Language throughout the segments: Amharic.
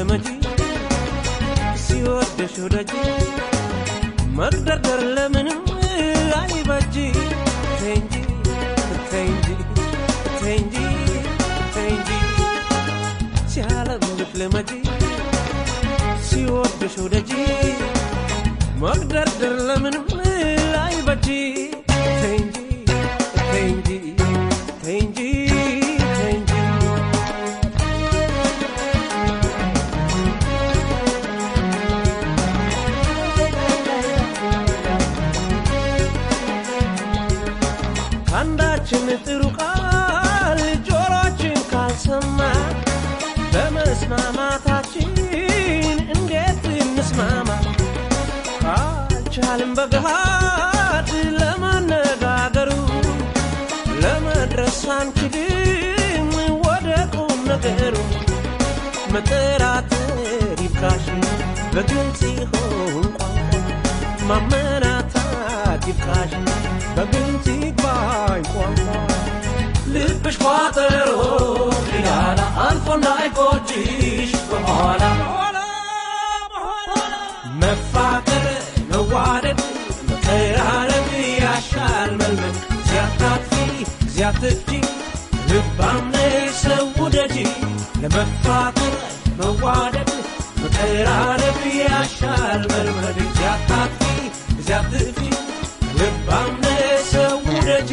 ለመጂ ሲወደሽ ወዳጅ መግደርደር ለምንም አይበጅ ተይ እንጂ ተይ እንጂ ተይ እንጂ ተይ እንጂ ሲያለምልክ ለመጂ ሲወደሽ ወዳጅ መግደርደር ለምንም አይበጅ ተይ እንጂ ተይ እንጂ ተይ እንጂ ተይ እንጂ ከአንዳችን ጥሩ ቃል ጆሮችን ካልሰማ በመስማማታችን እንዴት እንስማማ? ካልቻልን በገሃድ ለመነጋገሩ ለመድረስ አንችልም ወደ ቁም ነገሩ። መጠራጠር ይብቃሽ በግልጽ ይሆን ቋንቋ ማመናታት ይብቃሽ በግልጽ ይግባኝ ቋንቋ ልብሽ ቋጠሮ ሊላላ አልፎ እንዳይቆጭሽ በኋላ መፋቀር መዋደድ መቀራረብ ያሻል መልመድ ሲያታጥፊ ሲያትጂ ልባም ነሽ ሰው ውደጂ ለመፋቀር መዋደድ መቀራረብ ያሻል መልመድ ሲያታጥፊ ሲያትጂ ልባም ነሽ ሰው ውደጂ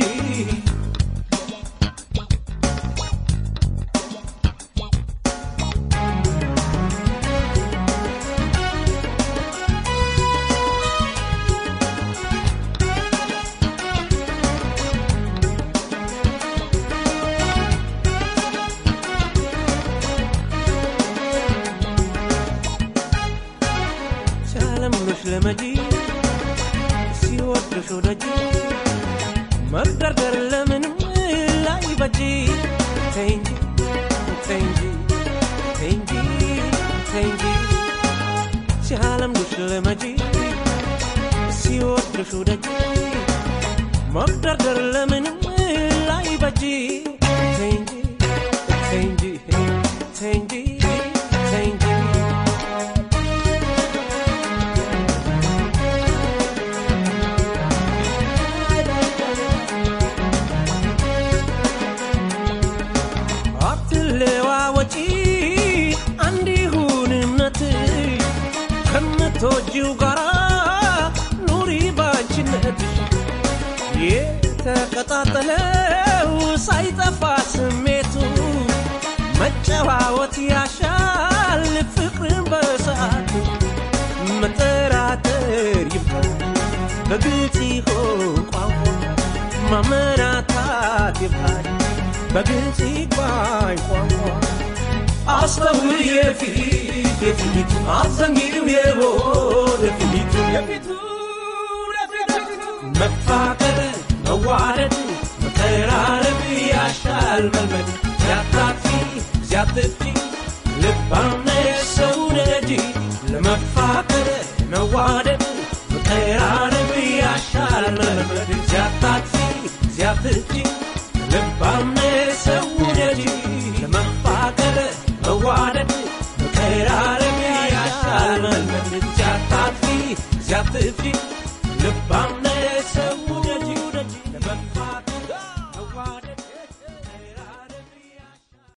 ሲያለምኑሽ ለመጂ ሲወዱሽ ወደጂ መግደርደር ለምንም ላይ በጂ ተይ እንጂ ተይ እንጂ ተይ እንጂ ተይ እንጂ ሲያለምኑሽ ለመጂ ሲወዱሽ ወደጂ መግደርደር ለምንም ላይ በጂ ተይ እንጂ ተይ እንጂ ተይ እንጂ ተይ እንጂ አትለዋወጪ አንድ ይሁን እምነትሽ ከምትወጂው ጋራ ኑሪ ባንቺነትሽ የተቀጣጠለው ሳይጠፋ ስሜቱ መጨዋወት ያሻል ፍቅርን በሰዓቱ መጠራጠር ይባል በግልጽ ይሆን ቋንቋ ማመናታት ይባል በግልጽ ይግባኝ ቋንቋ አስተውል የፊት የፊቱ አዘንጊው የወደ ፊቱ የፊቱ መፋቀር መዋደድ መቀራረብ ያሻል መልመድ ሲያታጥፊ ሲያትፊ ልባም ነሽ ሰው ነጂ ለመፋቀር መዋደድ መቀራረብ ያሻል መልመድ ሲያታጥፊ ሲያትፊ ልባም ነሽ ሰው ነጂ ለመፋቀር መዋደድ መቀራረብ ያሻል መልመድ ሲያታጥፊ ሲያትፊ ልባም